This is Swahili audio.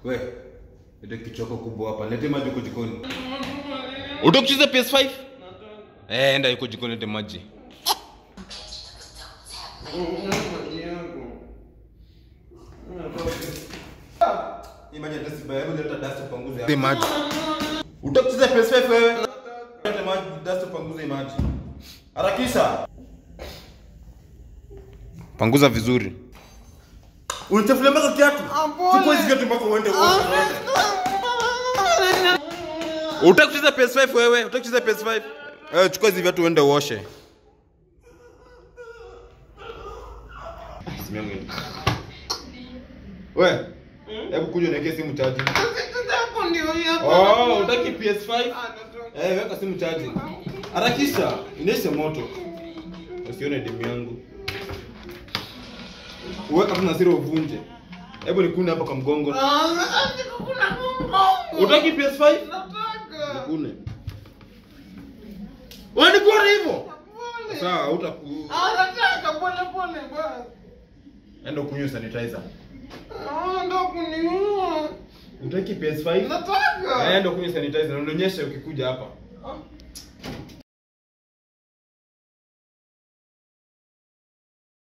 We, ile kichoko kubwa hapa. Lete maji huko jikoni. Utakucheza PS5? Eh, enda yuko jikoni lete maji. Hii maji hata si baya, hebu leta dust upanguze. Lete maji. Utakucheza PS5 wewe? Lete maji, dust upanguze hii maji. Harakisha. Panguza vizuri. Unachafulia mpaka kiatu. Chukua hizi kiatu mpaka uende uoshe. Utaki kucheza PS5 wewe? Utaki kucheza PS5? Eh, chukua hizi viatu uende uoshe. Simu yangu ina- We, hebu kuja niwekee simu chaji. Oh, utaki PS5? Eh, weka simu chaji. Harakisha, inaisha moto. Usione demu yangu. Uweka tu na siri uvunje. Hebu nikune hapa kwa mgongo. Utaki PS5? Nikune. Wewe nikune hivyo? Sawa, utaku enda kunywa sanitizer. Utaki PS5? Enda kunywa sanitizer na unionyeshe ukikuja hapa.